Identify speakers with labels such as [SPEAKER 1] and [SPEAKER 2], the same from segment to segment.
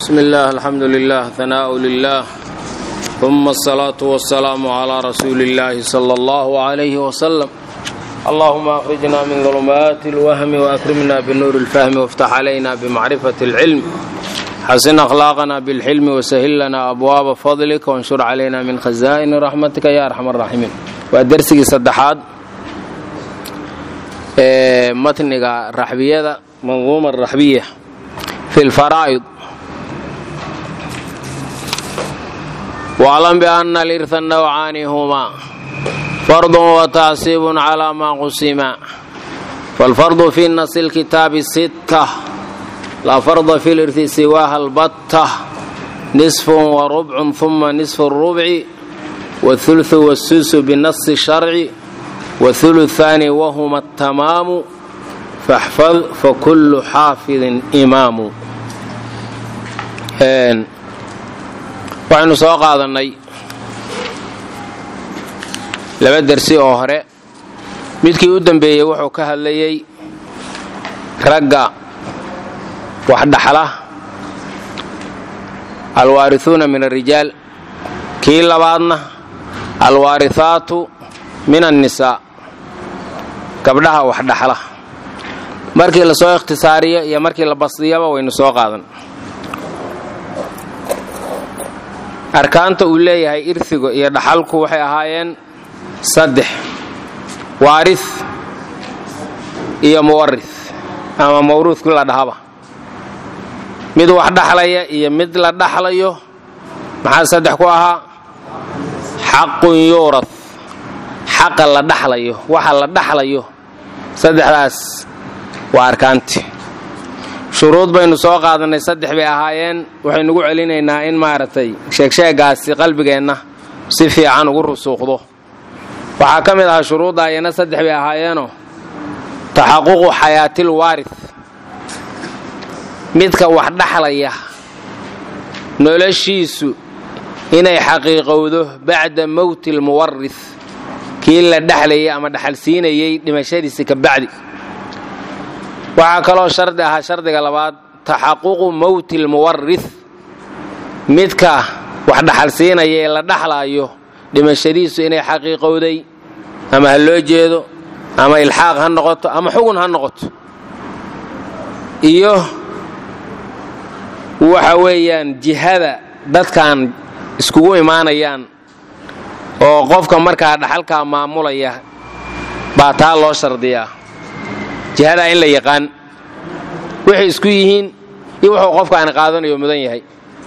[SPEAKER 1] بسم الله الحمد لله ثناء لله ثم الصلاة والسلام على رسول الله صلى الله عليه وسلم اللهم أخرجنا من ظلمات الوهم وأكرمنا بنور الفهم وافتح علينا بمعرفة العلم حسن أخلاقنا بالحلم وسهل لنا أبواب فضلك وانشر علينا من خزائن رحمتك يا أرحم الراحمين ودرسي صدحات متنقى الرحبية منظومة الرحبية في الفرائض واعلم بأن الإرث النوعان هما فرض وتعصيب على ما قسما فالفرض في نص الكتاب الستة لا فرض في الإرث سواها البتة نصف وربع ثم نصف الربع والثلث والسدس بالنص الشرعي والثلثان وهما التمام فاحفظ فكل حافظ إمام waxaynu soo qaadannay laba dersi oo hore midkii u dambeeyey wuxuu ka hadlayey ragga wax dhaxla alwaarihuuna min alrijaal kii labaadna alwaarihaatu min annisaa gabdhaha wax dhaxla markii la soo ikhtisaariyo iyo markii la basdiyaba waynu soo qaadan arkaanta uu leeyahay irhiga iyo dhaxalku waxay ahaayeen saddex waarih iyo muwarih ama mawruudkii la dhahaba mid wax dhaxlaya iyo mid la dhaxlayo maxaa saddex ku ahaa xaqun yuurad xaqa la dhaxlayo waxa la dhaxlayo saddexdaas waa arkaanti shuruud baynu soo qaadannay saddex bay ahaayeen waxaynugu celinaynaa in maaragtay sheegsheegaasi qalbigeenna si fiican ugu rusuuqdo waxaa ka mid ahaa shuruudda ayana saddex bay ahaayeenoo taxaququ xayaatil waarih midka wax dhaxlaya noloshiisu inay xaqiiqowdo bacda mowti lmuwarih kii la dhexlayay ama dhaxalsiinayay dhimashadiisi ka bacdi waxaa kaloo shardi ahaa shardiga labaad taxaququ mowti lmuwarih midka wax dhaxalsiinaya ee la dhaxlaayo dhimashadiisu inay xaqiiqowday ama ha loo jeedo ama ilxaaq ha noqoto ama xugun ha noqoto iyo waxa weeyaan jihada dadkan iskugu imaanayaan oo qofka markaa dhaxalkaa maamulaya baa taa loo shardiyaa jihadaa in la yaqaan waxay isku yihiin iyo wuxuu qofkaani qaadanayo mudan yahay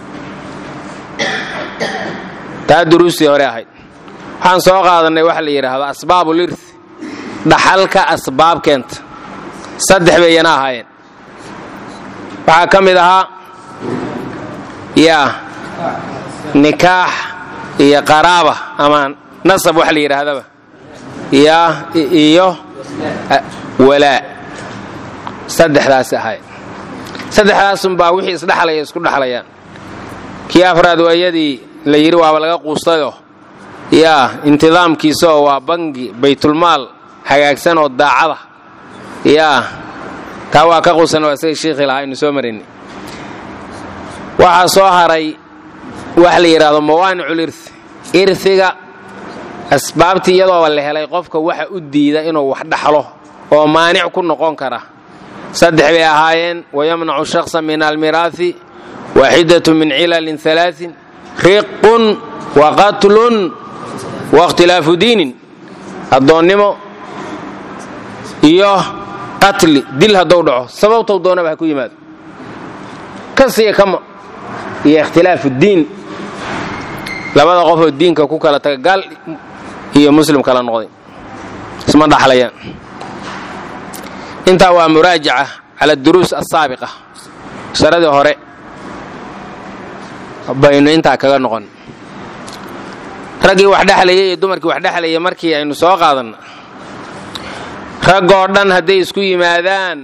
[SPEAKER 1] taa duruustii hore ahayd waxaan soo qaadannay waxa la yidhaahdo asbaabul irth dhaxalka asbaab keenta saddex bayana ahaayeen waxaa ka mid ahaa yaa nikaax iyo qaraaba ama nasab wax la yidhaahdaba yaa iyo walaa saddexdaas ahay saddexdaasunbaa wixii isdhexlaya isku dhexlayaan kii afraad waayadii la yidhi waaba laga quustayoo yaa intidaamkiisa oo waa bangi baytulmaal hagaagsan oo daacada yaa taa waa ka quusan oo isaga shiikhi lahaa aynu soo marinay waxaa soo haray waxa la yidhaahdo mawaanicul irth irhiga asbaabtii iyadooba la helay qofka waxa u diida inuu wax dhaxlo oo maanic ku noqon kara saddex bay ahaayeen wayamnacu shaksa min almiraahi waaxidatu min cilalin alaain riqun wa qatlun waاkhtilaafu diinin addoonnimo iyo qatli dil haddou dhaco sababtou doonaba ha ku yimaado kasiya kama iyo ikhtilaafu diin labada qofoo diinka ku kala taga gaal iyo muslim kala noqday isma dhaxlayaan intaa waa muraajaca cala duruus asaabiqa sharadii hore baynu intaa kaga noqon raggii wax dhexlayay iyo dumarkii wax dhexlayay markii aynu soo qaadanna raggoo dhan hadday isku yimaadaan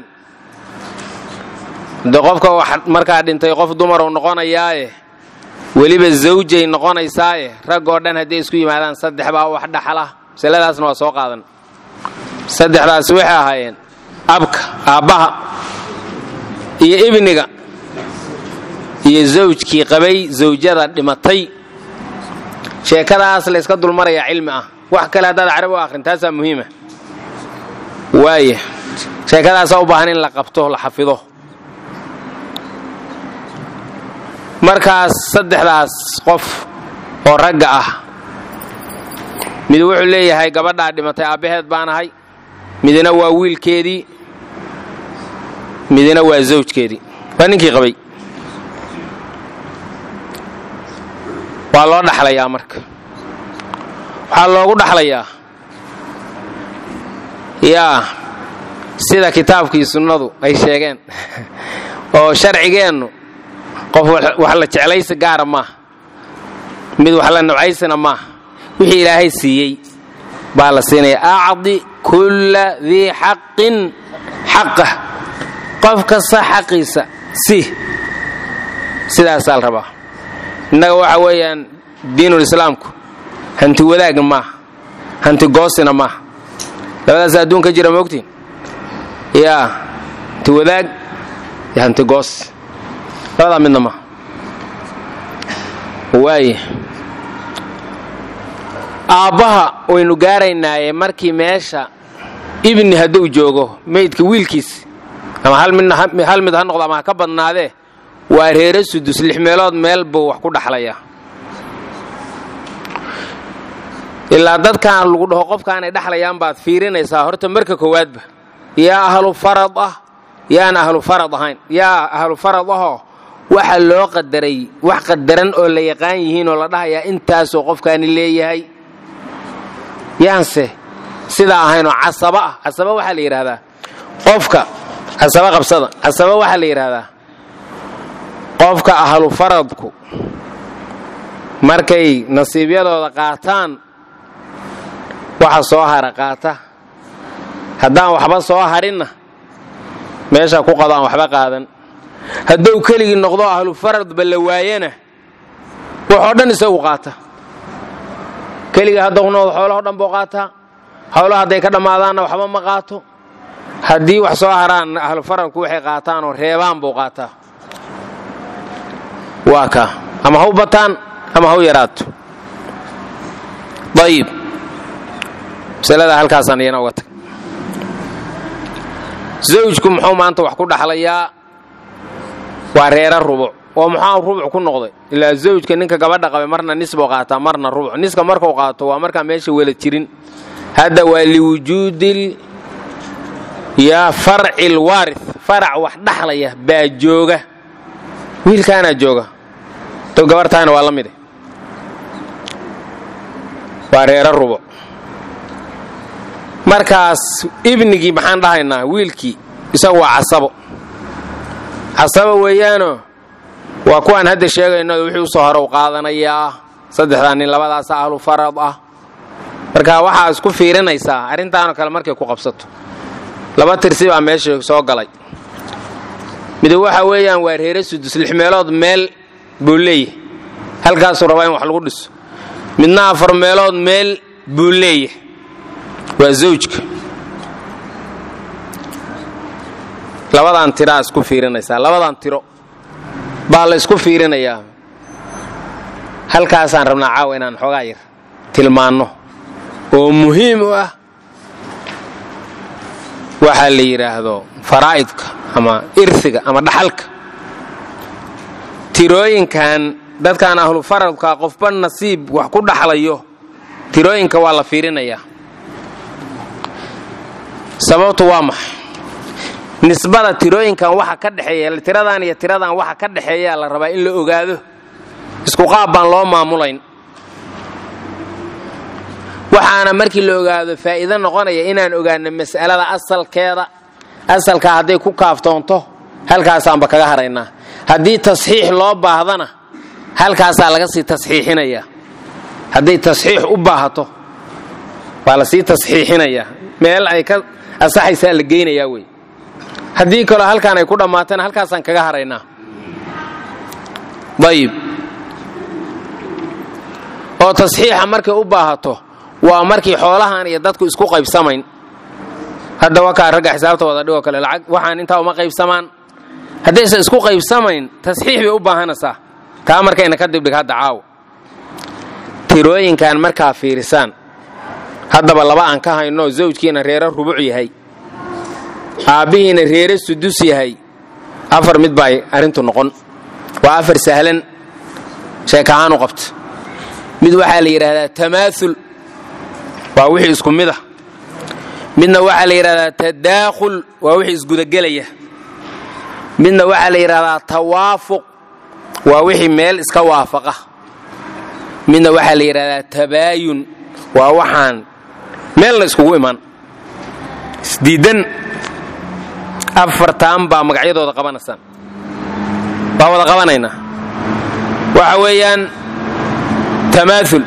[SPEAKER 1] de qofka wax markaa dhintay qof dumaruu noqonayaaye weliba zawjay noqonaysaaye raggoo dhan hadday isku yimaadaan saddex baa wax dhaxla masaladaasna waa soo qaadan saddexdaasi waxay ahaayeen abka aabbaha iyo ibniga iyo zawjkii qabay zawjada dhimatay sheekadaas layska dulmarayaa cilmi ah wax kale haddaad carabi u akhrin taasaa muhiima waaya sheekadaasaa u baahan in la qabto la xafido markaas saddexdaas qof oo ragga ah mid wuxuu leeyahay gabadhaa dhimatay aabbaheed baan ahay midna waa wiilkeedii midna waa zawjkeedii waa ninkii qabay waa loo dhaxlayaa marka waxaa loogu dhaxlayaa yaa sida kitaabkii sunnadu ay sheegeen oo sharcigeennu qof wax la jeclaysi gaara maaha mid wax la nabcaysina maaha wixii ilaahay siiyey baa la siinaya acdi kulla dii xaqin xaqah qof kasta xaqiisa si sidaasaa la rabaa innaga waxa weeyaan diinulislaamku hanti wadaagna maaha hanti goosina maaha labadaas adduun ka jira moogtiin yaa hanti wadaag iyo hanti goos labadaa midna maaha waaya aabbaha waynu gaaraynaaye markii meesha ibni hadduu joogo meydka wiilkiis ama hal mid ha noqdo ama ha ka badnaadee waa reere sudus lix meelood meel buu wax ku dhaxlayaa ilaa dadkan lagu dhaho qofkaanay dhaxlayaan baad fiirinaysaa horta marka koowaadba yaa ahlu farad ah yaan ahlu farad ahayn yaa ahlu farad ahoo waxa loo qadaray wax qadaran oo la yaqaan yihiin oo la dhahayaa intaasoo qofkaani leeyahay yaanse sidaa ahaynoo casaba ah casaba waxaa la yidhaahdaa qofka casaba qabsada casaba waxaa la yidhaahdaa qofka ahlu faradku markay nasiibyadooda qaataan waxa soo hara qaata haddaan waxba soo harinna meesha ku qado aan waxba qaadan hadduu keligii noqdo ahlu faradba la waayana waxoo dhan isagu qaata keligii hadda ku noqdo xoolaho dhan buu qaataa howlaha hadday ka dhammaadaanna waxba ma qaato haddii wax soo haraan ahlu faradku waxay qaataanoo reebaan buu qaataa waa kaa ama haw bataan ama haw yaraato ayib masalada halkaasaan iyana uga tag zawjku muxuu maanta wax ku dhaxlayaa waa reera rubuc oo muxuu rubuc ku noqday ilaa zawjka ninka gabadha qabay marna nisbuu qaataa marna rubuc niska markuu qaato waa markaa meesha wela jirin hadda waa liwujuudil yaa farci lwaari farac wax dhaxlaya baa jooga wiilkaanaa jooga to gabartaana waa la mide waa reero rubuc markaas ibnigii maxaan dhahaynaa wiilkii isagu waa casabo casabo weeyaanoo waa kuwaan hadda sheegayno wixii usoo hore u qaadanayaa saddexdaa nin labadaas ahlu farad ah marka waxaa isku fiirinaysaa arrintaanoo kale markay ku qabsato laba tirsi baa meesha soo galay mid waxa weeyaan waa reere sudus lix meelood meel buu leeyahay halkaasuu rabaa in wax lagu dhiso midna afar meelood meel buu leeyahay waa zawjka labadan tiraa isku fiirinaysaa labadan tiro baa la isku fiirinayaa halkaasaan rabnaa caawa inaan xoogaa yar tilmaanno oo muhiim u ah waxaa la yidhaahdo faraa'idka ama irsiga ama dhaxalka tirooyinkan dadkan ahlu faradka qofba nasiib wax ku dhaxlayo tirooyinka waa la fiirinayaa sababtu waa maxay nisbada tirooyinkan waxa ka dhexeeya tiradan iyo tiradan waxa ka dhexeeyaa la rabaa in la ogaado isku qaab baan loo maamulayn waxaana markii la ogaado faa'iido noqonaya inaan ogaano mas'alada asalkeeda asalkaa hadday ku kaaftoonto halkaasaanba kaga haraynaa haddii tasxiix loo baahdana halkaasaa laga sii tasxiixinayaa hadday tasxiix u baahato waa la sii tasxiixinayaa meel ay ka asaxaysaa la geynayaa wey haddii kaloo halkaan ay ku dhammaatana halkaasaan kaga haraynaa ayib oo tasxiixa markay u baahato waa markii xoolahan iyo dadku isku qaybsamayn hadda wakaa ragga xisaabta wada dhigoo kale lacag waxaan intaa uma qaybsamaan haddaysan isku qaybsamayn tasxiix bay u baahanaysaa taa markayna ka dibdhig hadda caawa tirooyinkan markaa fiirisaan haddaba laba aan ka hayno zawjkiina reero rubuc yahay aabbihiina reere sudus yahay afar mid baa arrintu noqon waa afar sahlan sheekahaan u qabta mid waxaa la yidhaahdaa tamaaul waa wixii isku mid ah midna waxaa la yidhahdaa tadaakhul waa wixii isgudagelaya midna waxaa la yidhahdaa tawaafuq waa wixii meel iska waafaqa midna waxaa la yidhahdaa tabaayun waa waxaan meelna iskugu iman isdiidan afartaan baa magacyadooda qabanaysaan waa wada qabanaynaa waxa weeyaan tamaaul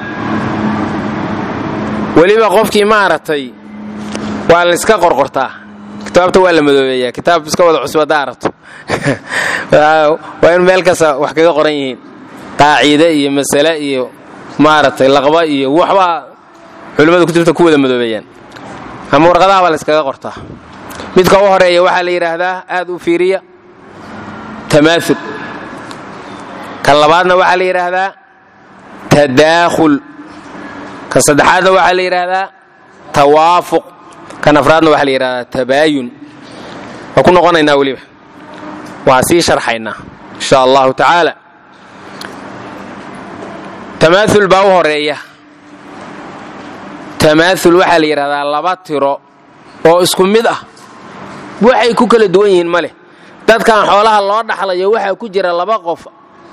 [SPEAKER 1] weliba qofkii maaragtay waa la iska qorqortaa kitaabta waa la madoobeeyaa kitaab iska wada cusub haddaa aragto waa in meel kasta wax kaga qoran yihiin qaaciide iyo masale iyo maaragtay laqba iyo waxbaa culimmada kutubta ku wada madoobeeyaan ama warqadaha baa la iskaga qortaa midka u horeeya waxaa la yidhaahdaa aad u fiiriya tamaaul kan labaadna waxaa la yidhaahdaa tadaakhul kan saddexaadna waxaa la yidhaahdaa tawaafuq kan afraadna waxaa la yidhahdaa tabaayun waa ku noqonaynaa weliba waa sii sharxaynaa insha allahu tacaala tamaaul baa u horeeya tamaaul waxaa la yidhahdaa laba tiro oo isku mid ah waxay ku kala duwan yihiin ma leh dadkan xoolaha loo dhaxlayo waxaa ku jira laba qof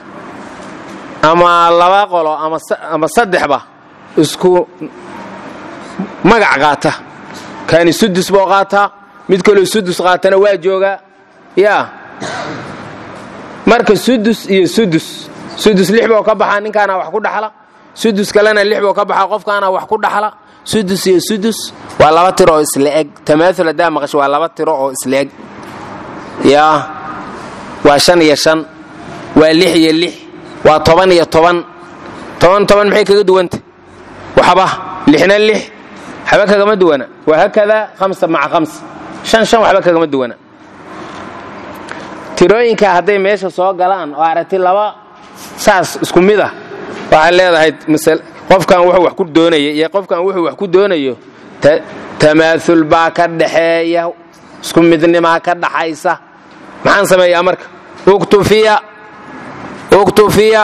[SPEAKER 1] ama laba qolo ama saddexba isku magac qaata kaani sudus boo qaataa mid kaloo sudus qaatana waa joogaa yaa marka sudus iyo sudus sudus lix boo ka baxaa ninkaana wax ku dhaxla sudus kalena lix boo ka baxaa qofkaana wax ku dhaxla sudus iyo sudus waa laba tiro oo isla eg tamaaul haddaa maqasho waa laba tiro oo isla eg yaa waa shan iyo shan waa lix iyo lix waa toban iyo toban toban toban maxay kaga duwanta waxba lixna lix waxba kagama duwana waa hakadaa hamsa maca hamsa shan shan waxba kagama duwana tirooyinka hadday meesha soo galaan oo aragti laba saas isku mid ah waxaad leedahay qofkan wuxuu wax ku doonaya iyo qofkan wuxuu wax ku doonayo tamaaul baa ka dhaxeeya isku midnimaa ka dhaxaysa maxaan sameeyaa marka uktufiya uktufiya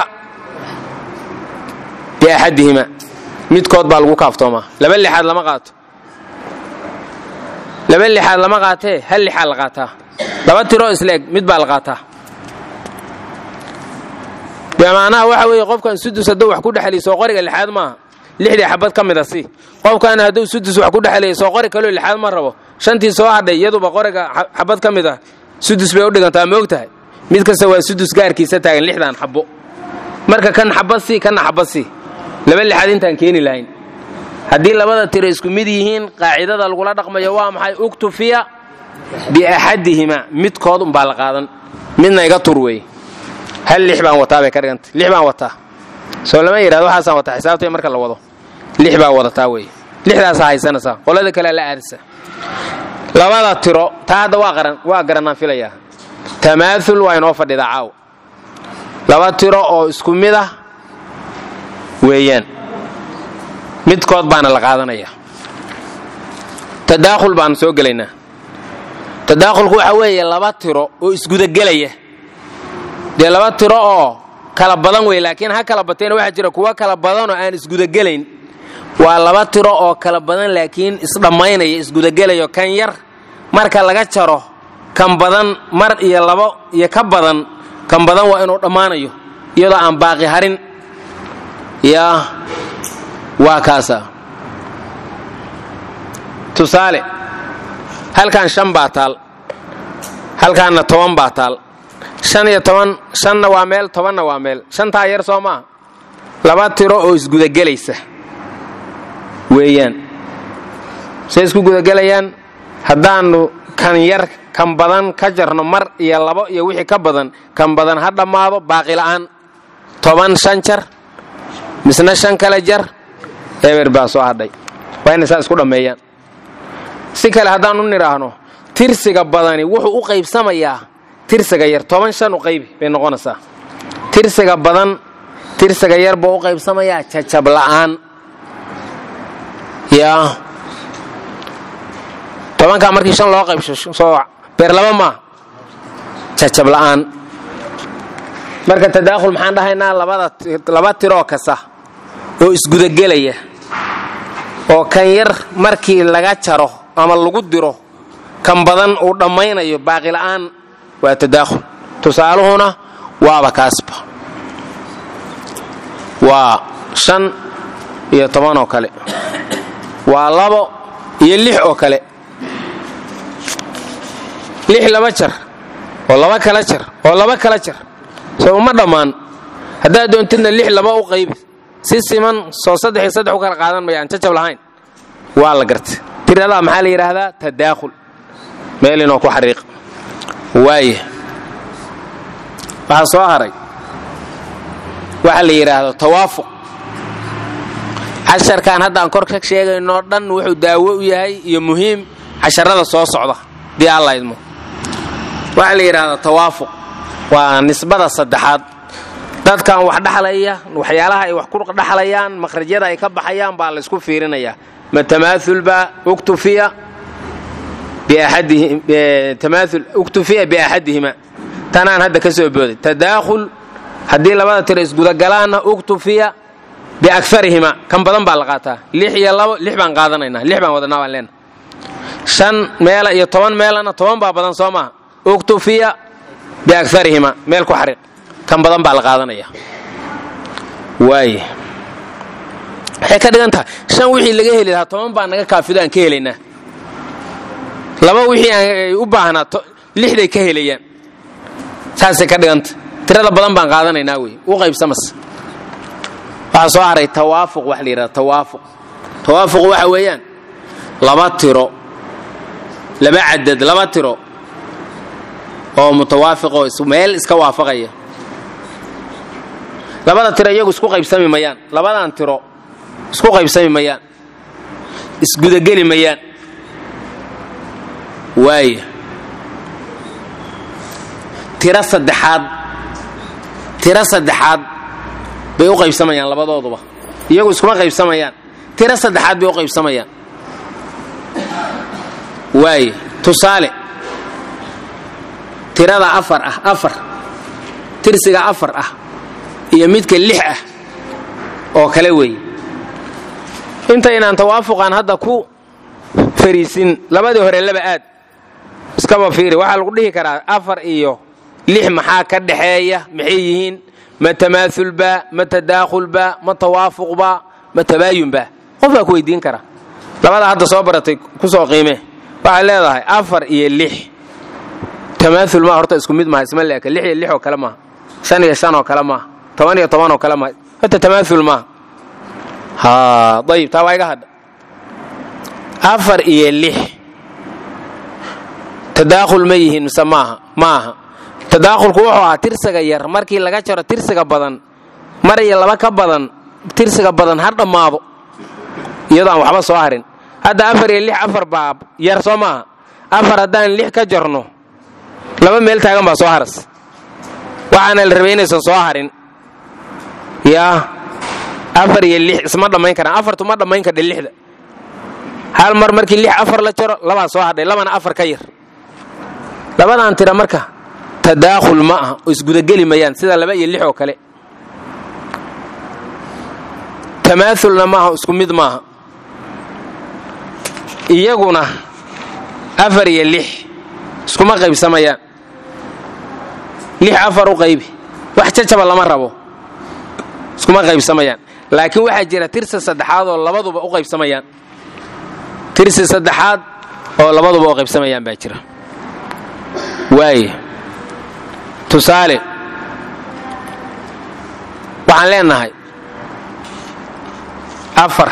[SPEAKER 1] biaxadihima midkood baa lagu kaaftoomaa laba lixaad lama qaato laba lixaad lama qaatee hal lixaad la qaataa laba tiroo isleeg mid baa la qaataa bimacnaha waxa weeye qofkan sudus hadduu wax ku dhexliyo soo qoriga lixaad maaha lixdii xabad ka mid a si qofkan hadduu sudus wax ku dhexliyo soo qori kaloo lixaad ma rabo shantii soo hadhay iyaduba qoriga xabad ka mid ah sudus bay u dhigantaa ma og tahay mid kasta waa sudus gaarkiisa taagan lixdan xabo marka kan xabad si kanna xabad si laba lixaad intaan keeni lahayn haddii labada tiro isku mid yihiin qaacidada lagula dhaqmayo waa maxay uktufiya biaxadihima midkood umbaa la qaadan midna iga tur weeye hal lix baan wataa bay ka dhiganta lix baan wataa soo lama yidhahdo waxaasaan wataa xisaabtay marka la wado lix baa wadataa weeye lixdaasaa haysanaysaa qolada kalea la aadisa labada tiro taa hadda waa qaran waa garanaan filayaa tamaaul waa inoo fadhidaa caaw laba tiro oo isku mid ah weeyaan midkood baana la qaadanaya tadaakhul baanu soo gelaynaa tadaakhulku waxa weeye laba tiro oo isgudagelaya dee laba tiro oo kala badan wey laakiin ha kala bateena waxaa jira kuwa kala badanoo aan isgudagelayn waa laba tiro oo kala badan laakiin isdhammaynaya isgudagelayo kan yar marka laga jaro kan badan mar iyo labo iyo ka badan kan badan waa inuu dhammaanayo iyadoo aan baaqi harin yaa waa kaasa tusaale halkan shan baa taal halkaanna toban baa taal shan iyo toban shanna waa meel tobanna waa meel shantaa yar soo maaha laba tiro oo isgudagelaysa weeyaan say isku gudagelayaan haddaannu kan yar kan badan ka jarno mar iyo labo iyo wixii ka badan kan badan ha dhammaado baaqila'aan toban shan jar misna shan kale jar eber baa soo hadhay waa inay saa isku dhammeeyaan si kale haddaan u nidhaahno tirsiga badani wuxuu u qaybsamayaa tirsiga yar toban shan u qaybi bay noqonaysaa tirsiga badan tirsiga yar buu u qaybsamayaa jajab la'aan yaa tobankaa markii shan loo qaybsho soo beer laba maa jajab la'aan marka tadaakhul maxaan dhahaynaa labada laba tiroo kasta oo isgudagelaya oo kan yar markii laga jaro ama lagu diro kan badan uu dhammaynayo baaqila'aan waa tadaakhul tusaaluhuna waaba kaasba waa shan iyo toban oo kale waa labo iyo lix oo kale lix laba jar oo laba kala jar oo laba kala jar soo uma dhammaan haddaad doontidna lix laba u qaybi si siman soo saddex iyo saddex u kala qaadan mayaan jajab lahayn waa la gartay tiradaa maxaa la yidhaahdaa tadaakhul meel inoo ku xariiq waaya waxaa soo haray waxa la yidhaahdo tawaafuq casharkan haddaan kor ka sheegaynoo dhan wuxuu daawo u yahay iyo muhiim casharada soo socda dii alla idmo waxaa la yidhaahdaa tawaafuq waa nisbada saddexaad dadkan wax dhaxlaya waxyaalaha ay wax ku dhaxlayaan makhrajyada ay ka baxayaan baa laysku fiirinayaa ma tamaaulba uktufiya uktufiya biaxadihima tanaan hadda ka soo booday tadaakhul haddii labada tiro isgudagalaanna uktufiya biaarihima kan badan baa la qaataa lix iyo labo lix baan qaadanaynaa lix baan wadanaa baan leenaha shan meela iyo toban meelana toban baa badan soo maaha uktufiya biaarihima meel ku xariiq kan badan baa la qaadanaya waay waxay ka dhigan tahay shan wixii laga heli lahaa toban baa naga kaafido aan ka helaynaa laba wixii aan u baahnaa lixday ka helayaan saasay ka dhiganta tirada badan baan qaadanaynaa wey u qaybsamas waxaa soo haray tawaafuq wax la yidhahda tawaafuq tawaafuq waxa weeyaan laba tiro laba cadad laba tiro oo mutawaafiqoo meel iska waafaqaya labada tiro iyagu isku qaybsami mayaan labadan tiro isku qaybsami mayaan isgudageli mayaan waaya tiro saddexaad tiro saddexaad bay u qaybsamayaan labadooduba iyagu iskuma qaybsamayaan tiro saddexaad bay u qaybsamayaan waaya tusaale tirada afar ah afar tirsiga afar ah iyo midka lix ah oo kale weeye intaynaan tawaafuqan hadda ku fariisin labadii hore laba aad iskaba fiiri waxaa lagu dhihi karaa afar iyo lix maxaa ka dhaxeeya maxay yihiin ma tamaaulba ma tadaakhulba ma tawaafuqba ma tabaayunba qof baa ku weydiin kara labada hadda soo baratay kusoo qiime waxay leedahay afar iyo lix tamaaul maa horta isku mid maha isma leeka lix iyo lix oo kale maaha shan iyo shan oo kale maaha toban iyo toban oo kale maaha horta tamaaul maaha ha ayib taa waa iga hadha afar iyo lix tadaakhul ma yihiin mise maaha ma aha tadaakhulku wuxuu ahaa tirsiga yar markii laga jaro tirsiga badan mar iyo laba ka badan tirsiga badan ha dhammaado iyadoo aan waxba soo harin hadda afar iyo lix afar baa yar soo maaha afar haddaan lix ka jarno laba meel taagan baa soo haras waxaana la rabay inaysan soo harin yaa afar iyo lix isma dhammayn karaan afartu ma dhammayn kardha lixda hal mar markii lix afar la jaro labaa soo hadhay labana afar ka yar labadan tira marka tadaakhul ma aha oo isgudageli mayaan sida laba iyo lix oo kale tamaaulna maaha isku mid maaha iyaguna afar iyo lix iskuma qaybsamayaan lix afar u qaybi wax jajaba lama rabo iskuma qaybsamayaan laakiin waxaa jira tirsi saddexaad oo labaduba u qaybsamayaan tirsi saddexaad oo labaduba u qaybsamayaan baa jira waaye tusaale waxaan leenahay afar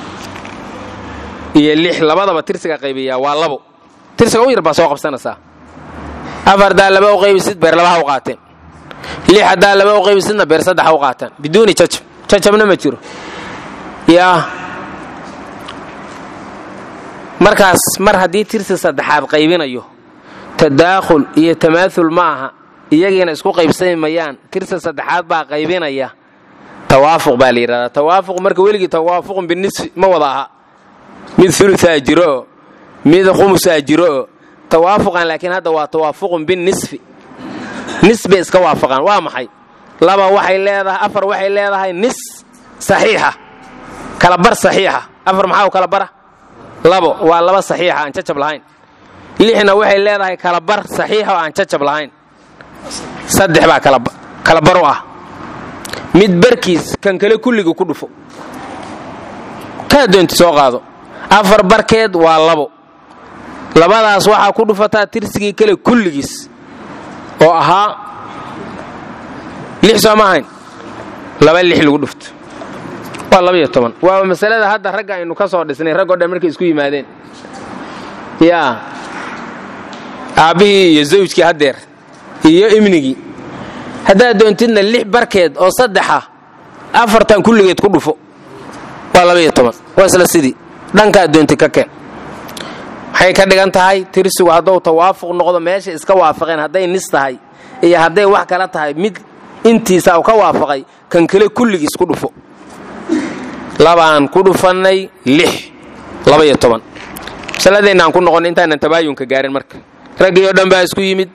[SPEAKER 1] iyo lix labadaba tirsiga qaybiyaa waa labo tirsiga u yar baa soo qabsanaysaa afar haddaa laba u qaybisid beer labaha u qaateen lix haddaa laba u qaybisidna beer saddexa u qaataan biduuni jajab jajabna ma jiro yaa markaas mar haddii tirsi saddexaad qaybinayo tadaakhul iyo tamaahul ma aha iyagiina isku qaybsami mayaan tirsa saddexaad baa qaybinaya tawaafuq baa la yidhahdaa tawaafuq marka weligii tawaafuqun binisfi ma wada aha mid ulusaa jirooo mid khumusaa jirooo tawaafuqan laakiin hadda waa tawaafuqun binisfi nis bay iska waafaqaan waa maxay laba waxay leedahay afar waxay leedahay nis saxiixa kalabar saxiixa afar maxaa kala bara labo waa laba saxiixa aan jacab lahayn lixna waxay leedahay kalabar saxiixa oo aan jacab lahayn saddex baa kalabar u ah mid barkiis kan kale kulligii ku dhufo kaa doonti soo qaado afar barkeed waa labo labadaas waxaa ku dhufataa tirsigii kale kulligiis oo ahaa lix soo ma ahayn laba lix lagu dhufto waa labaiyo toban waa masalada hadda ragga aynu ka soo dhisnay raggoo dhan markay isku yimaadeen yaa aabbihii iyo zawjkii haddeer iyo imnigii haddaad doontidna lix barkeed oo saddexa afartan kulligeed ku dhufo waa labaiyo toban waa isla sidii dhankaad doonti ka keen waxay ka dhigan tahay tirsigu hadduu tawaafuq noqdo meesha iska waafaqeen hadday nis tahay iyo hadday wax kala tahay mid intiisa u ka waafaqay kan kale kulligiis ku dhufo labaan ku dhufannay lix labaiyo toban masaladeenna aan ku noqon intaanan tabaayunka gaarin marka raggii oo dhan baa isku yimid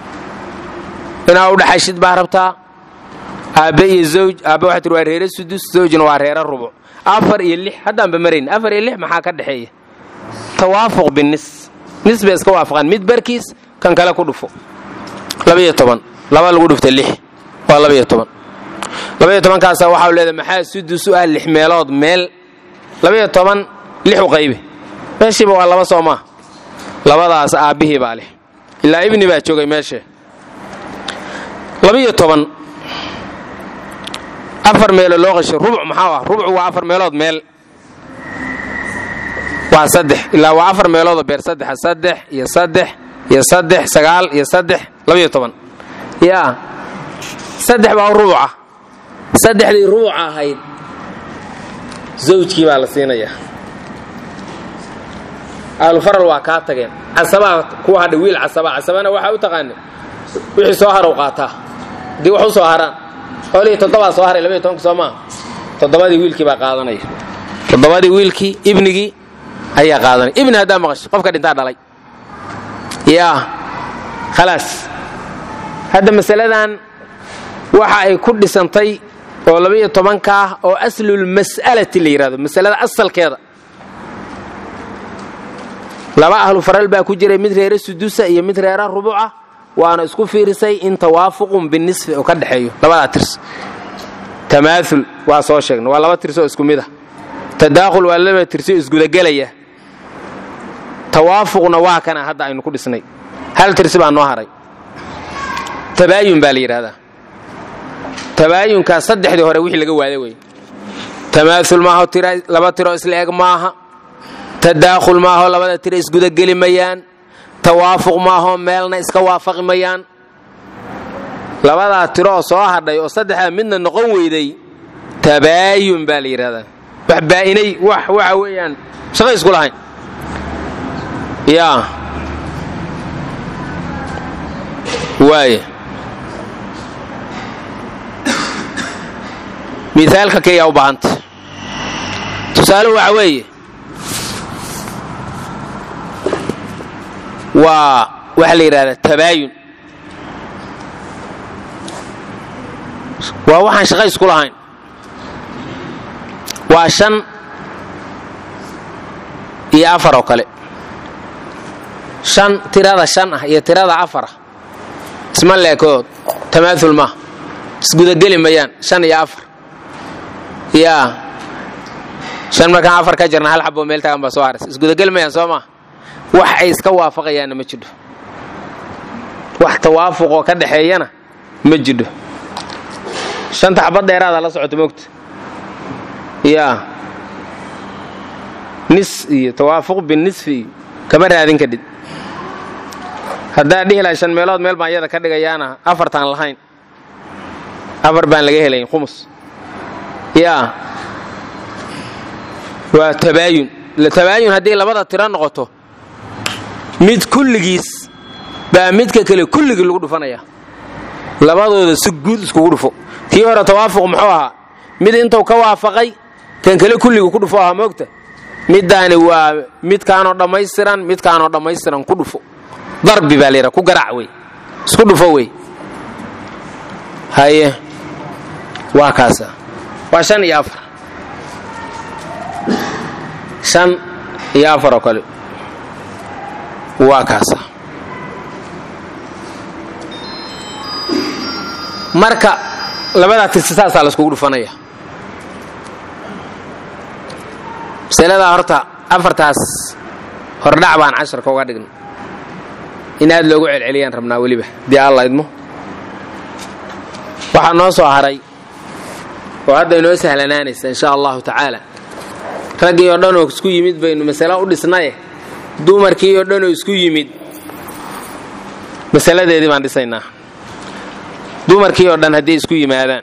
[SPEAKER 1] inaa u dhaxashid baa rabtaa aabbe iyo zawj aabbe waxaa tir waa reere sudus zawjna waa reere rubuc afar iyo lix haddaanba marayn afar iyo lix maxaa ka dhexeeya tawaafuq binis nis bay iska waafaqaan mid barkiis kan kale ku dhufo labaiyo toban laba lagu dhufta lix waa labaiyo toban labaiyo tobankaasa waxau leedahay maxaa sudus u ah lix meelood meel labaiyo toban lix u qaybi meeshiiba waa laba soo maa labadaas aabbihii baa leh ilaa ibni baa joogay meesha labaiyo toban afar meelo loo qasho rubuc maxaa ah rubuc waa afar meelood meel waa saddex ilaa waa afar meeloodoo beer saddexa saddex iyo saddex iyo saddex sagaal iyo saddex labaiyo toban yaa saddex baa rubuca saddexdii rubuca ahayd zawjkii baa la siinayaa ahlufaral waa kaa tageen casabaa kuwa hadhay wiil casaba casabana waxaa u taqaana wixii soo harow qaataa haddii wax u soo haraan xoolihii toddobaa soo haray labaiyo tobanka soo maa toddobadii wiilkii baa qaadanaya toddobadii wiilkii ibnigii ayaa qaadanaya ibni haddaa maqasho qofka dhintaa dhalay yaa khalaas hadda masaladan waxa ay ku dhisantay oo labaiyo tobanka ah oo aslulmas'alati la yidhahdo masalada asalkeeda laba ahlu faral baa ku jiray mid reere sudusa iyo mid reera rubuca waana isku fiirisay in tawaafuqun binisfi oo ka dhexeeyo labadaa tirs tamaaul waa soo sheegna waa laba tirsoo isku mid ah tadaakhul waa laba tirso isgudagelaya tawaafuqna waa kana hadda aynu ku dhisnay hal tirsi baa noo haray tabaayun baa la yidhahdaa tabaayunkaa saddexdii hore wixii laga waada wey tamaaul maaho laba tiro isla eg maaha tadaakhul maaho labada tiro isgudageli mayaan tawaafuq maaho meelna iska waafaqi mayaan labadaa tiro oo soo hadhay oo saddexdaa midna noqon weyday tabaayun baa la yidhahdaa wax baa'inay wax waxa weeyaan shaqo isku lahayn yaa waaya miaalka keyaa u baahanta tusaale waxa weeye waa waxaa la yidhahdaa tabaayun waa waxaan shaqo isku lahayn waa shan iyo afar oo kale shan tirada shan ah iyo tirada afar ah isma leekood tamaaul maaha isgudageli mayaan shan iyo afar yaa shan markaan afar ka jirna hal xaboo meel taagan baa soo haras isgudageli mayaan soo maa wax ay iska waafaqayaanna ma jidho wax tawaafuqoo ka dhexeeyana ma jidho shanta xabad dheeraada la socoto mogta yaa nis iyo tawaafuq binisfi iyo kama raadin kadhid haddaa dhihi lahay shan meelood meel baan iyada ka dhigayaana afartaan lahayn afar baan laga helayn khumus yaa waa tabaayun tabaayun haddii labada tiro noqoto mid kulligiis baa midka kale kulligii lagu dhufanaya labadooda si guud iskugu dhufo kii hore tawaafuq muxuu ahaa mid intuu ka waafaqay kan kale kulligii ku dhufo ahaa moogta middaani waa midkaanoo dhammaystiran midkaanoo dhammaystiran ku dhufo darbi baa layidhaha ku garaac wey isku dhufo wey haye waa kaasa waa shan iyo afar shan iyo afar oo kale waa kaasa marka labadaa tirsi saasaa laiskugu dhufanaya masaladaa horta afartaas hordhac baan casharka uga dhignay in aad loogu celceliyaan rabnaa weliba dii alla idmo waxaa noo soo haray oo hadda inoo sahlanaanaysa insha allahu tacaala raggii oo dhan oo isku yimid baynu masalo u dhisnaye dumarkii oo dhan oo isku yimid masaladeedii baan dhisaynaa dumarkii oo dhan hadday isku yimaadaan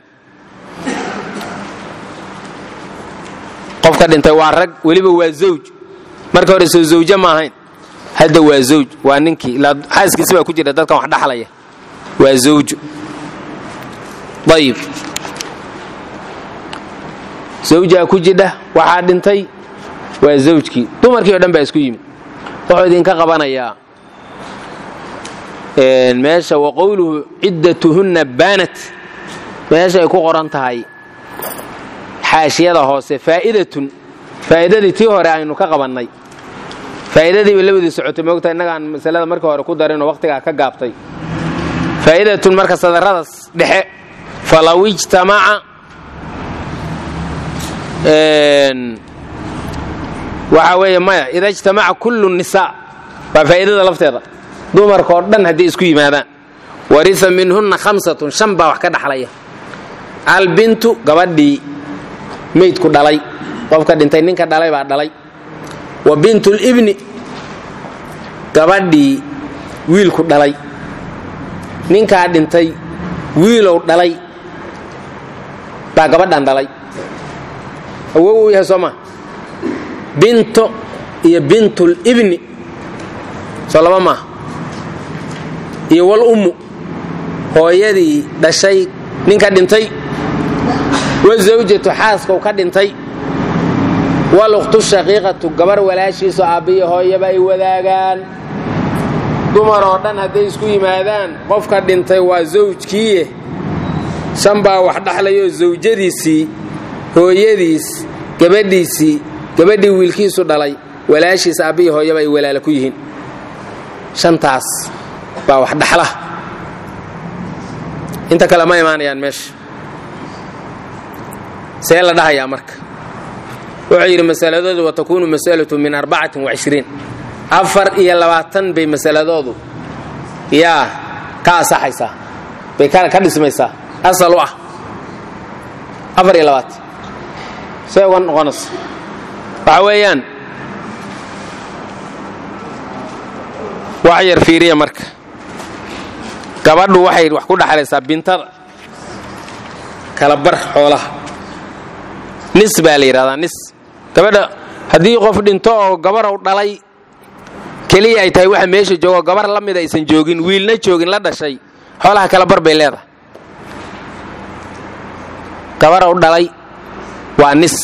[SPEAKER 1] qofka dhintay waa rag weliba waa zawj marka hore soo zawje ma ahayn hadda waa zawj waa ninkii ilaa xaaskiisi baa ku jira dadkan wax dhaxlaya waa zawju ayib zawjaa ku jidha waxaa dhintay waa zawjkii dumarkii o dhan baa isku yimid wuxuu idinka qabanayaa meesha wa qowluhu ciddatuhunna baanat meesha ay ku qoran tahay xaashiyada hoose faa'idatun faa'iidadii tii hore aynu ka qabannay faa'iidadiiba labadii socotay moogta innagaan masalada markii hore ku darinoo wakhtigaa ka gaabtay faa'idatun marka sadarradaas dhexe falaw ijtamaca waxa weeye maya ida ijtamaca kullu nisaa waa faa'iidada lafteeda dumarka oo dhan hadday isku yimaadaan warisa minhunna khamsatun shan baa wax ka dhaxlaya albintu gabadhii meydku dhalay qofka dhintay ninka dhalay baa dhalay wa bintulibni gabadhii wiilku dhalay ninkaa dhintay wiilow dhalay baa gabadhan dhalay awow u yahay soo maa binto iyo bintulibni soo laba maaha iyo wal ummu hooyadii dhashay ninka dhintay wa zawjatu xaaskau ka dhintay walukhtu shaqiiqatu gabar walaashiiso aabbiyo hooyaba ay wadaagaan dumar oo dhan hadday isku yimaadaan qofka dhintay waa zawjkiiye shan baa wax dhaxlayoo zawjadiisii hooyadiis gabadhiisii gabadhii wiilkiisu dhalay walaashiis aabbiyo hooyaba ay walaala ku yihiin shantaas baa wax dhaxla inta kale ma imaanayaan meesha see la dhahayaa marka wuxuu yidhi masaladoodu watakuunu masalatu min arbacatin wacishriin afar iyo labaatan bay masaladoodu yaa ka asaxaysaa bay ka dhismaysaa asal u ah afar iyo labaatan see uga noqonaysa waxa weeyaan wax yar fiiriya marka gabadhu waxay wax ku dhaxlaysaa bintada kala bar xoolaha nis baa la yidhahdaa nis gabadha haddii qof dhinto oo gabarow dhalay keliya ay tahay waxa meesha joogo gabar la mid aysan joogin wiilna joogin la dhashay xoolaha kala bar bay leedahay gabarow dhalay waa nis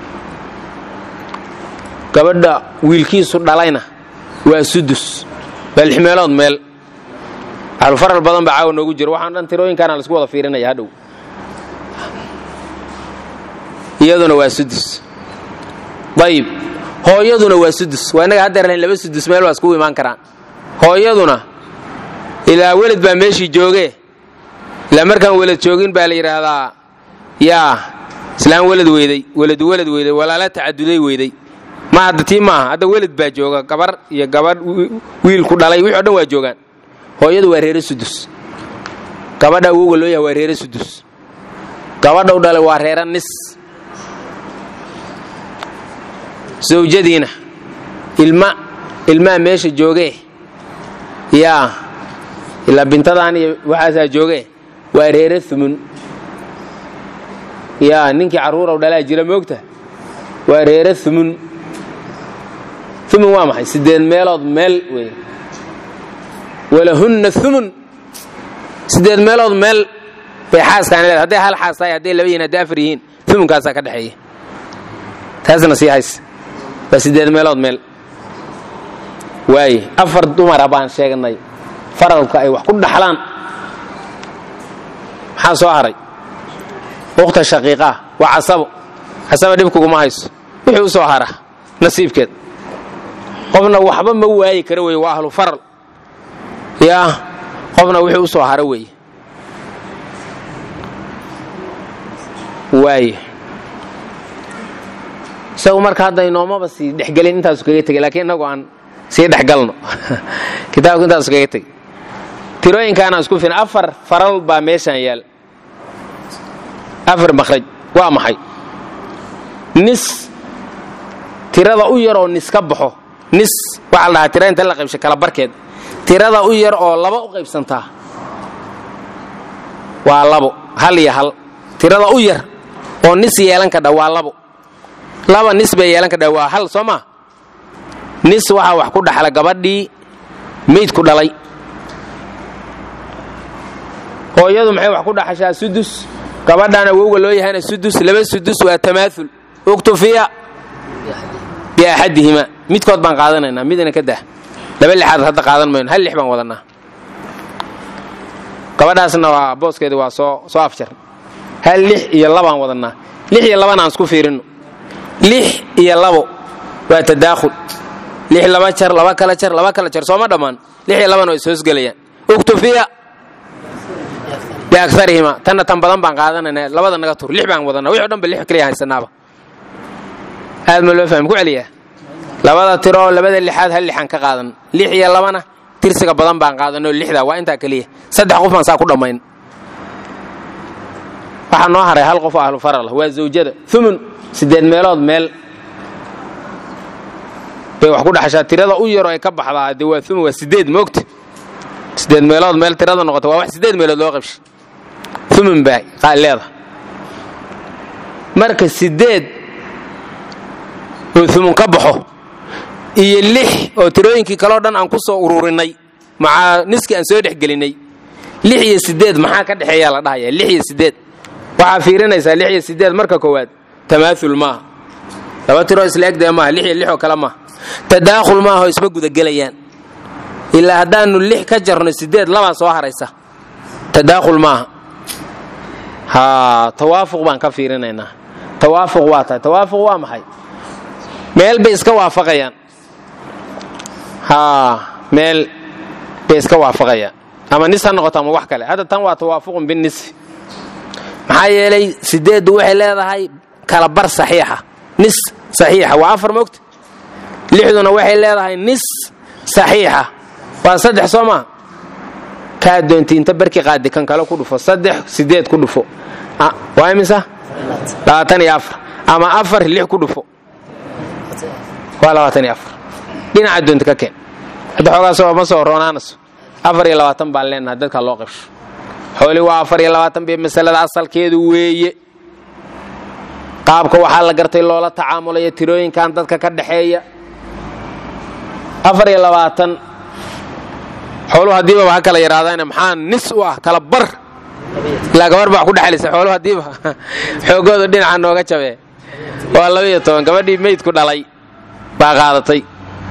[SPEAKER 1] gabadha wiilkiisu dhalayna waa sudus waa lix meelood meel ahlufaral badan baa caawa noogu jiro waxaan dhan tirooyinkaana laisku wada fiirinaya hadhow iyaduna waa sudus ayib hooyaduna waa sudus waa innaga haddeer lahayn laba sudus meel waa iskugu imaan karaan hooyaduna ilaa weled baa meeshii joogee ilaa markaan weled joogin baa la yidhaahdaa yaa islaan weled weyday weledu weled weyday walaala tacaduday weyday ma hadda tii maaha hadda weled baa jooga gabar iyo gabadh wiilku dhalay wixi o dhan waa joogaan hooyadu waa reere sudus gabadha awowga loo yahay waa reere sudus gabadhau dhalay waa reere nis zawjadiina ilma ilmaa meesha joogee yaa ilaa bintadan iyo waxaasaa joogee waa reere umun yaa ninkii carruuraw dhalaa jira moogta waa reere umun umun waa maxay siddeed meelood meel wey walahunna umun sideed meelood meel bay xaaskaan leedahay hadday hal xaas tahay hadday laba yihin hadday afar yihiin umunkaasaa ka dhexeeya taasna sii hays waa sideed meelood meel waaye afar dumara baan sheegnay faralka ay wax ku dhaxlaan maxaa soo haray ukhta shaqiiqaa waa casabo casaba dhibkuguma hayso wixii u soo hara nasiibkeed qofna waxba ma waayi kara weye waa ahlu faral yaa qofna wixii u soo hara weeye waaye isagu marka hadda inoomaba sii dhexgelin intaasu kaga tegay lakiin innagu aan sii dhexgalno kitaabku intaasu kaga tegay tirooyinkaanaan isku filan afar faral baa meeshaan yaal afar makhraj waa maxay nis tirada u yar oo nis ka baxo nis waxaa la dhahaa tira inta la qaybshay kala barkeed tirada u yar oo laba u qaybsantaa waa labo hal iyo hal tirada u yar oo nis yeelan kadha waa labo laba nis bay yeelan kadha waa hal soo maa nis waxaa wax ku dhaxla gabadhii meydku dhalay hooyadu maxay wax ku dhaxashaa sudus gabadhaana wowga loo yahayna sudus laba sudus waa tamaaul uktufiya biaxadihima midkood baan qaadanaynaa midna ka dah laba lixaad hadda qaadan mayno hal lix baan wadanaa gabadhaasna waa booskeedi waa soo soo afjar hal lix iyo labaan wadanaa lix iyo labana aan isku fiirino lix iyo labo waa tadaakhul lix laba jar laba kala jar laba kala jar sooma dhammaan lix iyo labana way ishoosgelayaan uktufiya biaarihima tanna tan badan baan qaadanayna labada naga tur lix baan wadanaa wixi o dhan ba lix kaliya haysanaaba aad ma loo fahmi ku celiyaa labada tiro oo labada lixaad hal lixaan ka qaadan lix iyo labana tirsiga badan baan qaadanoo lixda waa intaa keliya saddex qof baan saa ku dhammayn waxaa noo haray hal qof oo ahlu faral waa zawjada umun siddeed meelood meel bay wax ku dhaxashaa tirada u yaroo ay ka baxdaa dee waa umun waa sideed moogta sideed meelood meel tirada noqota waa wax sideed meelood loo qabshay umun baa leeda marka sideed oo umun ka baxo iyo lix oo tirooyinkii kaleo dhan aan ku soo ururinay macaa niskii aan soo dhexgelinay lix iyo sideed maxaa ka dhexeeyaa la dhahaya lix iyo sideed waxaa fiirinaysaa lix iyo sideed marka koowaad tamaaul maaha laba tiroo isla egdee maaha lix iyo lix oo kale maaha tadaakhul maaha oo isma gudagelayaan ilaa haddaanu lix ka jarno sideed labaa soo haraysa tadaakhul maaha ha tawaafuq baan ka fiirinaynaa tawaafuq waa tahay tawaafuq waa maxay meel bay iska waafaqayaan haa meel bay iska waafaqayaan ama nis ha noqoto ama wax kale hadda tan waa tawaafuqun binisfi maxaa yeelay sideeddu waxay leedahay kala bar saxiixa nis saxiixa waa afar moogta lixduna waxay leedahay nis saxiixa waa saddex soo maa kaa doonti inta barki qaadi kan kale ku dhufo saddex sideed ku dhufo waa imisa labaatan iyo afar ama afar lix ku dhufo waa labaatan iyo afar dhinaca doonta ka keen hadda xoogaasoo ma soo roonaanaso afar iyo labaatan baan leenaha dadka loo qabsho xooli waa afar iyo labaatan bay masalada asalkeedu weeye qaabka waxaa la gartay loola tacaamulayo tirooyinkan dadka ka dhexeeya afar iyo labaatan xooluhu haddiiba ha kala yaraadaane maxaa nis u ah kala bar ilaa gabar baa ku dhexlaysa xooluhu haddiiba xoogooda dhinaca nooga jabee waa laba iyo toban gabadhii meydku dhalay baa qaadatay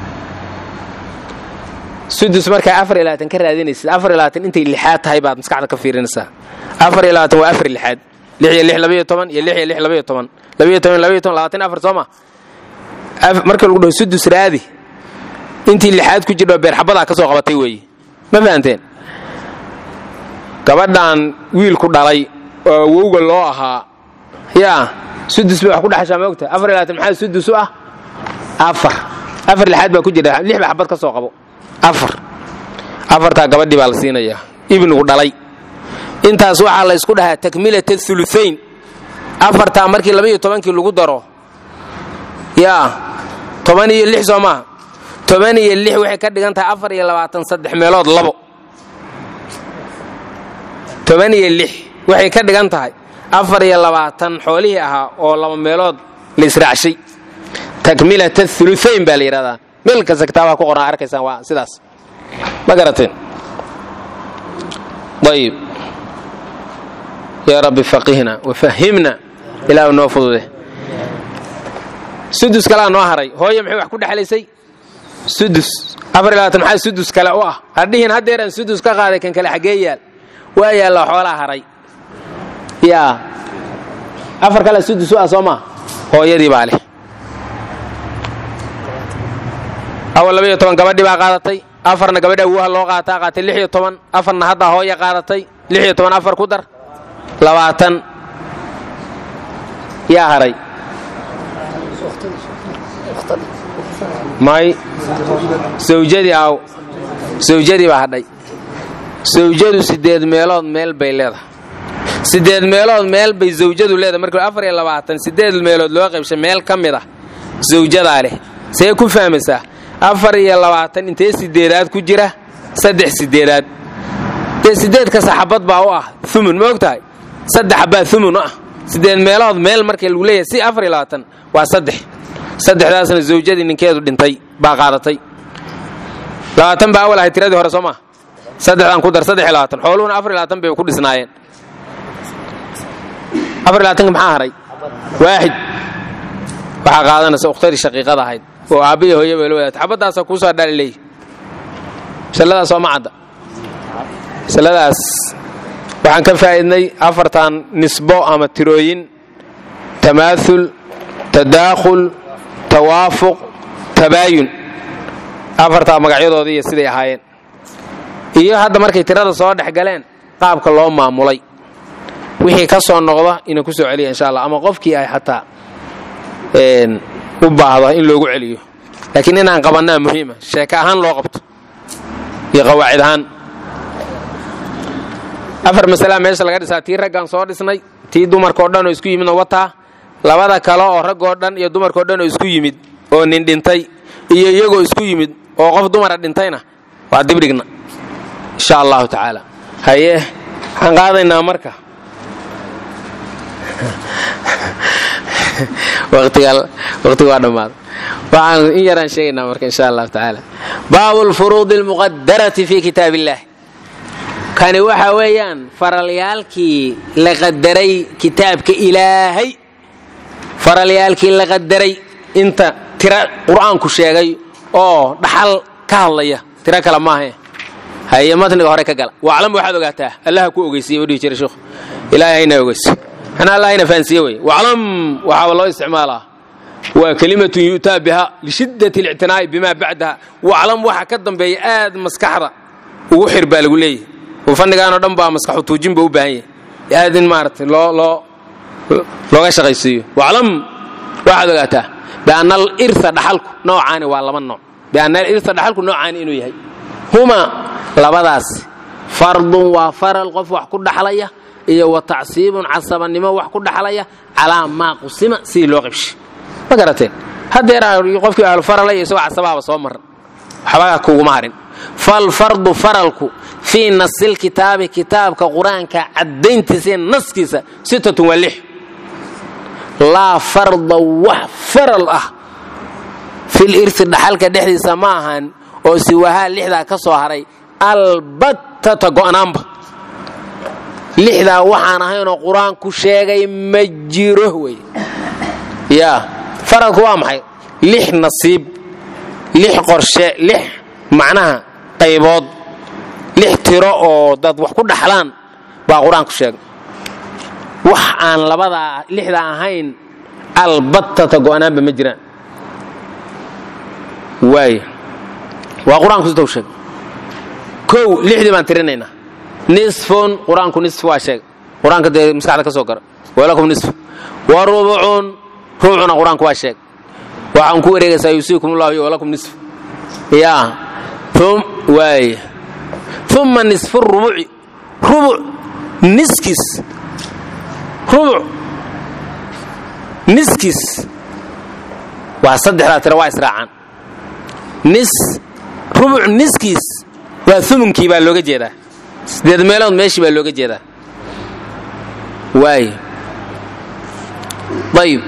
[SPEAKER 1] sudus markaa afar iyo labaatan ka raadinaysid afar iyo labaatan intay lixaad tahay baad maskaxda ka fiirinaysaa afar iyo labaatan waa afar lixaad lix iyo lix labaiyo toban iyo lix iyo lix labaiyo toban labaiyo toban labaiyo toban labaatan afar soo ma marka lagu dhaho sudus raadi intii lixaad ku jirdho beerxabadaa ka soo qabatay weeye ma fahanteen gabadhan wiilku dhalay oo wowga loo ahaa yaa sudus bay wax ku dhexashaa moogta afar iyo labaatan maxaa sudus u ah afar afar lixaad baa ku jira lix ba xabad ka soo qabo afar afartaa gabadhii baa la siinayaa ibnugu dhalay intaas waxaa la ysku dhahaa takmilat auluayn afartaa markii labaiyo tobankii lagu daro yaa toban iyo lix soo maaha toban iyo lix waxay ka dhigan tahay afar iyo labaatan saddex meelood labo toban iyo lix waxay ka dhigan tahay afar iyo labaatan xoolihii ahaa oo laba meelood la israacshay takmilat auluayn baa la yidhahdaa meel kasta kitaabaha ku qoran arkaysaan waa sidaas ma garateen ayib yaa rabbi faqihna wafahimna ilaahu noo fudude sudus kalaa noo haray hooye maxay wax ku dhexlaysay sudus afar iyo labaatan maxaa sudus kale u ah hadhihin haddeeraan sudus ka qaaday kan kale xaggee yaal waa yaalla xoolaa haray yaa afar kale sudus u ah soo maa hooyadii baa leh awal laba iyo toban gabadhii baa qaadatay afarna gabadha awuha loo qaataa qaatay lix iyo toban afarna haddaa hooya qaadatay lix iyo toban afar ku dar labaatan yaa haray may sawjadii aaw sawjadii baa hadhay sawjadu sideed meelood meel bay leedahay sideed meelood meel bay zawjadu leedahay marka afar iyo labaatan sideed meelood loo qaybshay meel ka mid ah zawjadaa leh see ku fahmaysaa afar iyo labaatan intee sideedaad ku jira saddex sideedaad dee sideedka saxabad baa u ah umun ma og tahay saddex baa umun u ah sideed meelood meel markii lagu leeyahay si afar iyo labaatan waa saddex saddexdaasna zawjadii ninkeedu dhintay baa qaadatay labaatan baa awal ahay tiradii hore soo maa saddexdan ku dar saddex iyo labaatan xooluhuna afar iyo labaatan bay ku dhisnaayeen afar iyo labaatanka maxaa haray waaxid waxaa qaadanaysa ukhtadii shaqiiqada ahayd oo aabbiya hooye bay la wadaatay xabaddaasa kuusoo dhali leeyi masaladaas oo ma cadda masaladaas waxaan ka faa'idnay afartan nisbo ama tirooyin tamaaul tadaakhul tawaafuq tabaayun afartaa magacyadoodii iyo siday ahaayeen iyo hadda markay tirada soo dhex galeen qaabka loo maamulay wixii ka soo noqda inuu ku soo celiya insha allah ama qofkii ay xataa u baahdo in loogu celiyo laakiin inaan qabannaa muhiima sheeke ahaan loo qabto iyo qawaacid ahaan afar masalaa meesha laga dhisaa tii raggaan soo dhisnay tii dumarkao dhan oo isku yimidna wataa labada kale oo raggoo dhan iyo dumarkao dhan oo isku yimid oo nin dhintay iyo iyagoo isku yimid oo qof dumara dhintayna waa dibdhigna insha allahu tacaala haye waxaan qaadaynaa marka waqtiga waa dhammaaday waxaan in yaraan sheegaynaa marka insha allahu tacaala baabu lfuruudi almuqadarati fi kitaab illah kani waxa weeyaan faralyaalkii la qadaray kitaabka ilaahay faralyaalkii la qadaray inta tira qur'aanku sheegay oo dhaxal ka hadlaya tiro kale maahe haye matniga hore ka gala waclam waxaad ogaataa allaha ku ogeysiiye udhihi jira sheekhu ilaahay hayna ogeysi ana allah hayna fahansiiye wey waclam waxaaba loo isticmaalaa waa kelimatun yu'taa biha lishiddati اlictinaa'i bima bacdaha waclam waxa ka dambeeya aad maskaxda ugu xir baa lagu leeyahy oo fannigaanoo dhan baa maskaxu tuujin ba u baahan yahay aad in maaragtay loo loo looga shaqaysiiyo waclam waxaad ogaataa bianna alirha dhaxalku noocaani waa laba nooc bianna alirha dhaxalku noocaani inuu yahay huma labadaas fardun waa faral qof wax ku dhaxlaya iyo wa tacsiibun casabannimo wax ku dhaxlaya calaa maa qusima sidii loo qabshay ma garateen haddeer qofkii ahlufaralay isagoo casabaaba soo maran waxba kuguma harin falfardu faralku fii nasilkitaabi kitaabka qur-aanka caddayntiisa iyo naskiisa sittatun waa lix laa farda wax faral ah fil irsi dhaxalka dhexdiisa ma ahan oo siwahaa lixdaa ka soo haray albattata go'naanba lixdaa waxaan ahaynoo qur-aanku sheegay ma jiro wey yaa faralku waa maxay lix nasiib lix qorshe lix macnaha qaybood lix tiro oo dad wax ku dhaxlaan baa qur-aanku sheegay wax aan labadaa lixdaa ahayn albattata go'naanba ma jiraan waay waa qur-aanku sitow sheegay kow lixdii baan tirinaynaa nisfun qur-aanku nisf waa sheegay qur-aanka dee maskaxda ka soo gara walakum nisf wa rubucun rubucuna qur-aanku waa sheegay waxaan ku wareegaysaa yuusiikum ullahu iyo walakum nisf yaa um waay uma nisfu rubuci rubuc niskiis rubuc niskiis waa saddexdaa tira waa israacaan nis rubuc niskiis waa umunkii baa looga jeedaa sideed meelood meeshii baa looga jeedaa waay ayib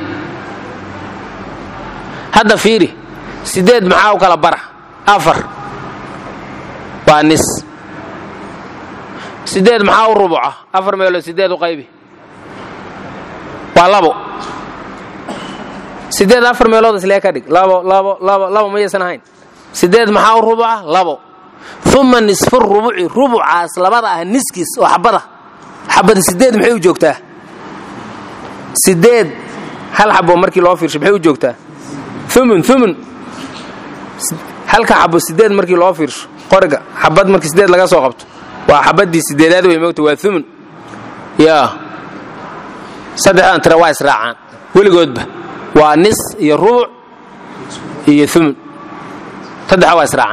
[SPEAKER 1] hadda fiiri sideed maxaa u kala bara afar waa nis sideed maxaa u rubuca afar meelood sideed u qaybi waa labo sideed afar meelood islee ka dhig labo labo labo labo mayaysan ahayn sideed maxaa u rubuca labo uma nisfu rubuci rubucaas labada ah niskiis oo xabada xabada sideed maxay u joogtaa sideed hal xabo markii loo fiirsho maxay u joogtaa umun umun halka xabo sideed markii loo fiirsho qoriga xabad markii sideed laga soo qabto waa xabadii sideedaad way moogta waa umun yaa saddexdan tira waa israacaan weligoodba waa nis iyo rubuc iyo umun saddexa waa israacaan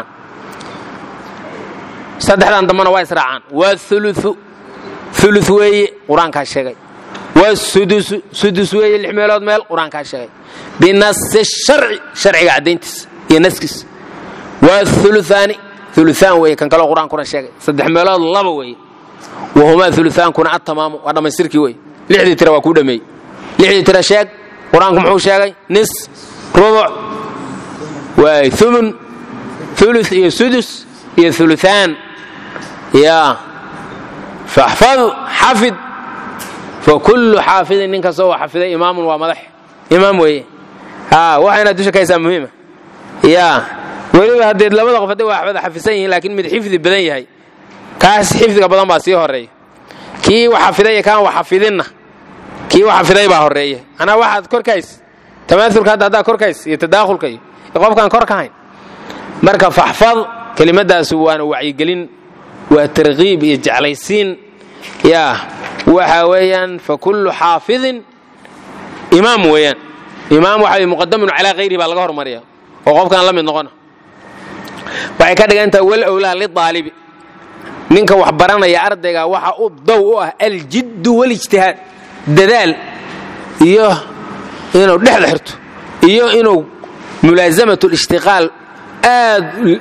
[SPEAKER 1] saddexdan dambana waa israacaan waa uluثu ulu weeye qur-aankaa sheegay waa sudusu sudus weeye lix meelood meel qur-aankaa sheegay binasi sharci sharciga caddayntiisa iyo naskiisa waa uluaani uluaan weeye kan kaleo qur-aankuna sheegay saddex meelood laba weeye wahumaa ulutaankuna atamaamu waa dhammaystirkii weye lixdii tira waa kuu dhameeyey lixdii tira sheeg qur-aanku muxuu sheegay nis rubuc waay umun ulu iyo sudus iyo uluaan ya faxfad xafid fakullu xaafidin nin kastoo waa xafiday imaamun waa madax imaam weeye waxa inaad dusha ka haysaa muhiima ya weliba haddee labada qof hadday waa wada xafisan yihiin laakiin mid xifdi badan yahay kaas xifdiga badan baa sii horeeya kii wax xafiday kaan wax xafidinna kii wax xafiday baa horeeya anaa waxaad korkays tamaaulka hadda haddaa korkays iyo tadaakhulka iyo qofkaan kor ka hayn marka faxfad kelimadaas waana wacyigelin waa tarkiib iyo jeclaysiin ya waxa weeyaan fakullu xaafidin imaam weeyaan imaam waxa muqadamun calaa hayrihi baa laga hormariya oo qofkaan la mid noqona waxay ka dhigantaha wal owlaa liaalibi ninka wax baranaya ardayga waxa u dow u ah aljiddu walijtihaad dadaal iyo inuu dhexda xirto iyo inuu mulaasamat lishtiqaal aad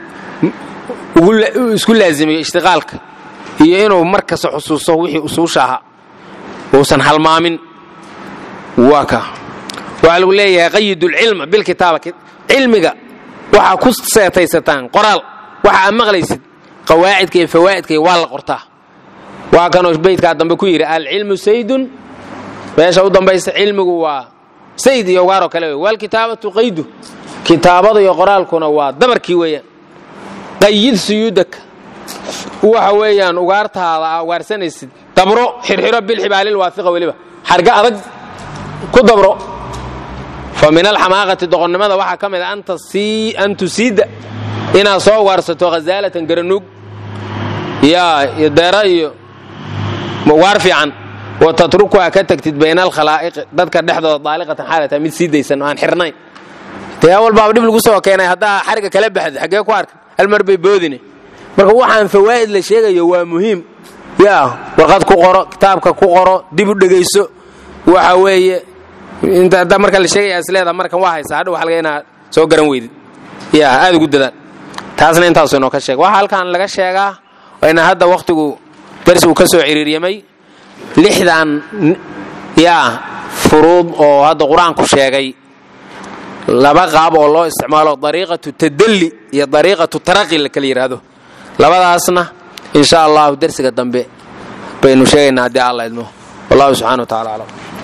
[SPEAKER 1] isku laazimiyo ishtiqaalka iyo inuu mar kasta xusuusto wixii usuusha ahaa uusan halmaamin waa ka waxaa lagu leeyahay qayidulcilma bilkitaaba cilmiga waxaa ku seetaysataan qoraal waxa aad maqlaysid qawaacidka iyo fawaa'idka waa la qortaa waa kanoo beydkaa dambe ku yidhi alcilmu saydun meesha u dambaysa cilmigu waa sayd iyo ugaaroo kale wey waalkitaabatu qaydu kitaabada iyo qoraalkuna waa dabarkii weeyaan qayid suyuudaka waxa weeyaan ugaartaada aa ugaarsanaysid dabro xirxiro bilxibaalil waafiqa weliba xarga adag ku dabro fa min alxamaaqati doqonnimada waxaa ka mid a an tusiida inaad soo ugaarsato khazaalatan garanuug yaa iyo deera iyo ugaar fiican wa tatrukuha ka tagtid bayna alkhalaa'iqi dadka dhexdooda daaliqatan xaalata mid sii daysan oo aan xirnayn dee awal baaba dhib lagu soo keenay haddaa xariga kala baxda xaggee ku arkan hal mar bay boodine marka waxaan fawaa'id la sheegayo waa muhiim yaa warqad ku qoro kitaabka ku qoro dib u dhegayso waxa weeye inta haddaa marka la sheegaya isleeda markan waa haysaa hadhow waxa laga inaad soo garan weydid yaa aad ugu dadaan taasna intaasu inoo ka sheega waxaa halkan laga sheegaa ina hadda wakhtigu darsigu ka soo ciriiryamay lixdan yaa furuud oo hadda qur-aanku sheegay laba qaab oo loo isticmaalo dariiqatu tadalli iyo dariiqatu taraqi la kala yidhaahdo labadaasna insha allahu dersiga dambe baynu sheegaynaa haddii alla idmo wallahu subxana wa tacala aclam